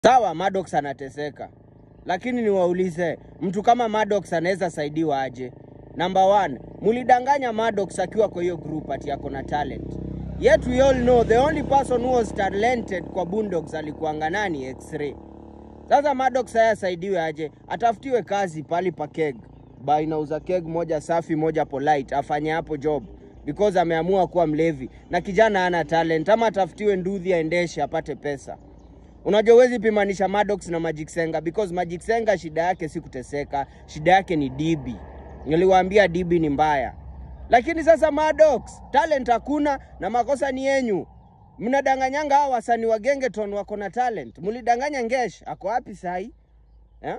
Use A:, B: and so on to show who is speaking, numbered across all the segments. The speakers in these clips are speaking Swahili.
A: Sawa, Maddox anateseka, lakini niwaulize, mtu kama Maddox anaweza saidiwa aje? Number one, mulidanganya Maddox akiwa kwa hiyo group ati ako na talent. Yet we all know the only person who was talented kwa Boondocks alikuanga nani? X-Ray. Sasa Maddox haya asaidiwe aje? Atafutiwe kazi pali pa keg. Ba inauza keg moja safi moja polite, afanye hapo job because ameamua kuwa mlevi na kijana hana talent, ama atafutiwe nduthi aendeshe apate pesa. Unajua huwezi pimanisha Maddox na Magic Senga because Magic Senga shida yake si kuteseka, shida yake ni DB. Niliwaambia DB ni mbaya, lakini sasa Maddox talent hakuna na makosa ni yenyu. Mnadanganyanga hawa wasanii wa Gengeton wako na talent. Mlidanganya Ngesh, ako wapi sahi eh?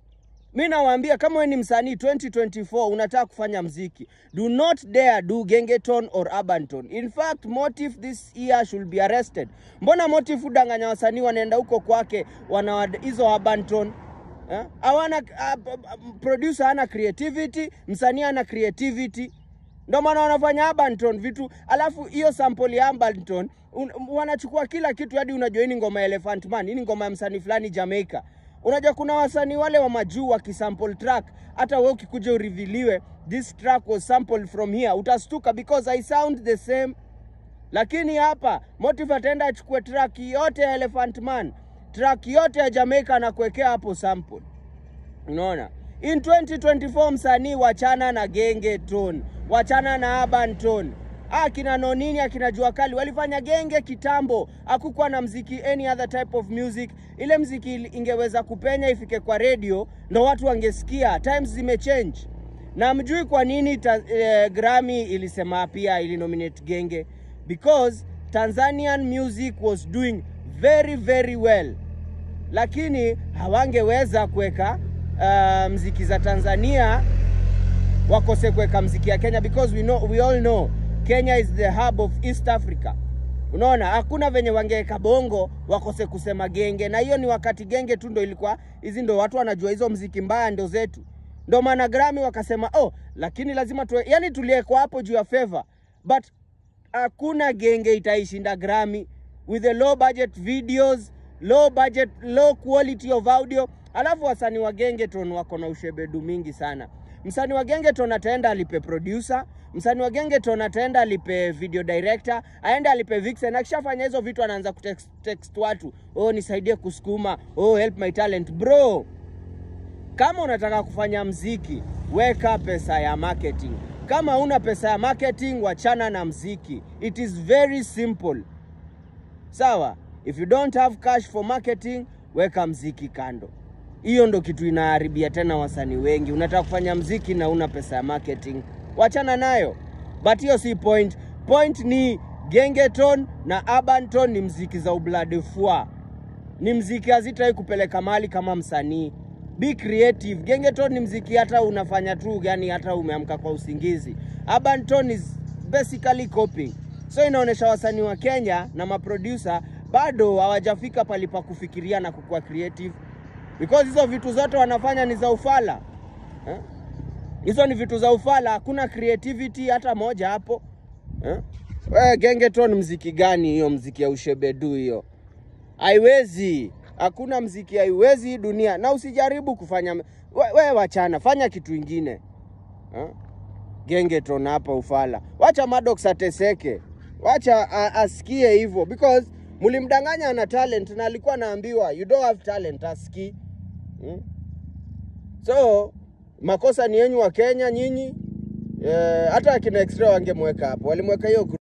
A: Mi nawaambia kama wewe ni msanii 2024 unataka kufanya mziki, do not dare do Gengeton or Urbanton. In fact, Motif this year should be arrested. Mbona Motif udanganya wasanii wanaenda huko kwake wana hizo Urbanton? Eh? Hawana uh, producer hana creativity, msanii hana creativity. Ndio maana wanafanya Urbanton vitu, alafu hiyo sample ya Urbanton un, wanachukua kila kitu hadi unajua hii ni ngoma ya Elephant Man, hii ni ngoma ya msanii fulani Jamaica. Unajua kuna wasanii wale wa majuu wakisample track, hata wewe ukikuja uriviliwe this track was sampled from here, utastuka because I sound the same. Lakini hapa Motive ataenda achukue track yote ya Elephant Man, track yote ya Jamaica na kuwekea hapo sample. Unaona? In 2024 msanii wachana na genge tone, wachana na urban tone. Ah, akina Nonini akina Jua Kali walifanya genge kitambo, hakukuwa na mziki any other type of music. Ile mziki ingeweza kupenya ifike kwa radio ndo watu wangesikia. Times zimechange, na mjui kwa nini ta, eh, Grammy ilisema pia ilinominate genge because Tanzanian music was doing very very well, lakini hawangeweza kuweka uh, mziki za Tanzania wakose kuweka mziki ya Kenya because we know, we all know Kenya is the hub of East Africa. Unaona, hakuna venye wangeweka bongo wakose kusema genge, na hiyo ni wakati genge tu ndo ilikuwa hizi, ndo watu wanajua hizo mziki mbaya ndo zetu, ndo maana Grammy wakasema oh, lakini lazima tuwe, yani tuliekwa hapo juu ya favor, but hakuna genge itaishinda Grammy with the low budget videos, low budget, low quality of audio. Alafu wasanii wa Gengeton wako na ushebedu mingi sana. Msanii wa Gengeton ataenda alipe producer, msanii wa Gengeton ataenda alipe video director, aende alipe vixen. Akishafanya hizo vitu anaanza kutext text watu, oh, nisaidie kusukuma, oh, help my talent. Bro, kama unataka kufanya mziki, weka pesa ya marketing. Kama una pesa ya marketing, wachana na mziki. It is very simple. Sawa? If you don't have cash for marketing, weka mziki kando. Hiyo ndo kitu inaharibia tena wasanii wengi. Unataka kufanya mziki na una pesa ya marketing, wachana nayo. But hiyo si point. Point ni Gengeton na Urbanton ni mziki za ublade fua, ni mziki hazitai kupeleka mali kama msanii. Be creative. Gengeton ni mziki hata unafanya tu, yani hata umeamka kwa usingizi. Urbanton is basically copying. So inaonyesha wasanii wa Kenya na maproducer bado hawajafika palipa kufikiria na kukuwa creative because hizo vitu zote wanafanya ni za ufala eh? Hizo ni vitu za ufala, hakuna creativity hata moja hapo eh? We, Gengeton mziki gani hiyo? Mziki ya ushebedu hiyo haiwezi, hakuna mziki haiwezi hii dunia, na usijaribu kufanya we, we wachana, fanya kitu ingine eh? Gengeton hapa ufala, wacha Maddox ateseke, wacha a, asikie hivyo because mlimdanganya ana talent na alikuwa anaambiwa you don't have talent, asikii Hmm? So makosa ni yenyu wa Kenya nyinyi. Eh, hata akina extra wangemweka hapo, walimweka hiyo